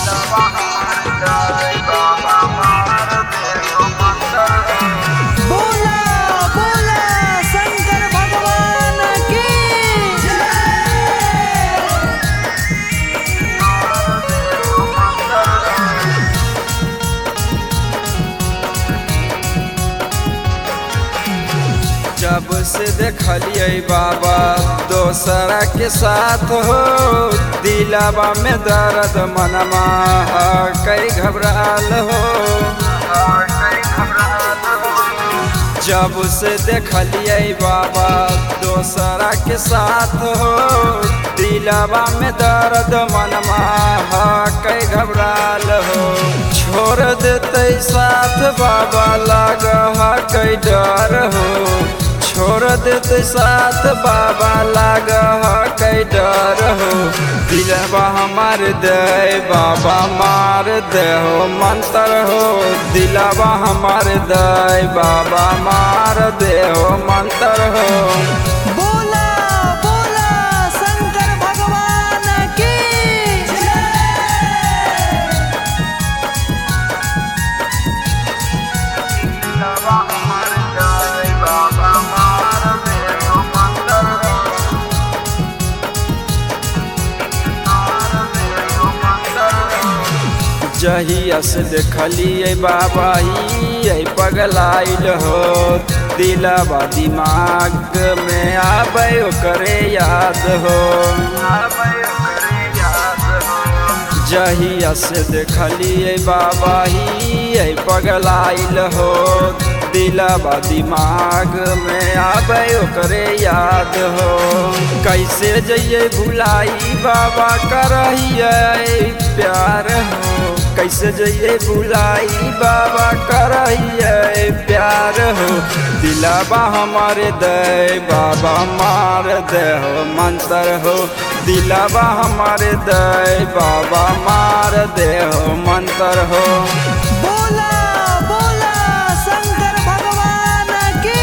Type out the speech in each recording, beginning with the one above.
बोला बोला शंकर भगवान की जब से देखलिए बाबा दोसरा के साथ हो दिलावा में दर्द मनमा कई घबराल हो जब से देखलिए बाबा दोसरा के साथ हो दिलावा में दर्द मनमा कई घबराल हो छोड़ देते साथ बाबा लग कई डर हो छोड़ देते साथ बाबा लाग कई डर हो दिलवा हमार दे बाबा मार दे हो मंत्र हो दिलवा हमार दे बाबा मार दे हो मंत्र हो बोला बोला शंकर भगवान की जहिया से देखलिए बाबा ही पगलाइल हो दिलवा दिमाग में आबे करे याद हो जहिया से देखलिए बाबा ही पगलाइल हो दिलवा दिमाग में आबे करे याद हो कैसे जइए भुलाई बाबा करहिए प्यार हो कैसे जइए भुलाई बाबा करहिए प्यार हो दिलवा हमारे दे बाबा मार दे हो मंत्र हो दिलवा हमारे दे बाबा मार दे हो मंत्र हो बोला बोला शंकर भगवान की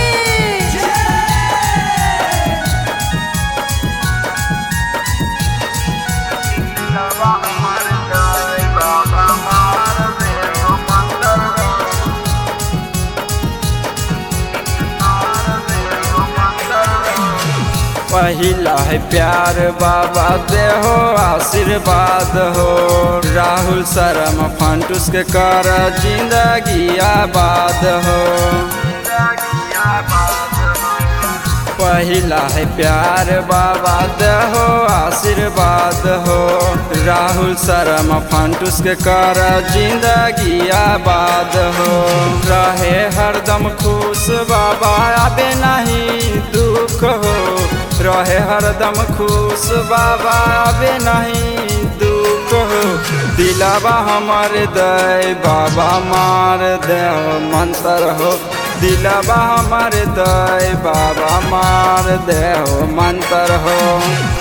पहिला है प्यार बाबा दे हो आशीर्वाद हो राहुल शर्म फंटूस के कर जिंदगी आबाद हो पहिला है प्यार बाबा दे हो आशीर्वाद हो राहुल शर्म फंटूस के कर जिंदगी आबाद हो रहे हरदम खुश बाबा आबे नहीं दुख हो रहे हरदम खुश बाबा आबे नहीं दुख हो दिलावा हमार दे बाबा मार दे मंत्र हो दिलावा हमार दे बाबा मार दे हो मंत्र हो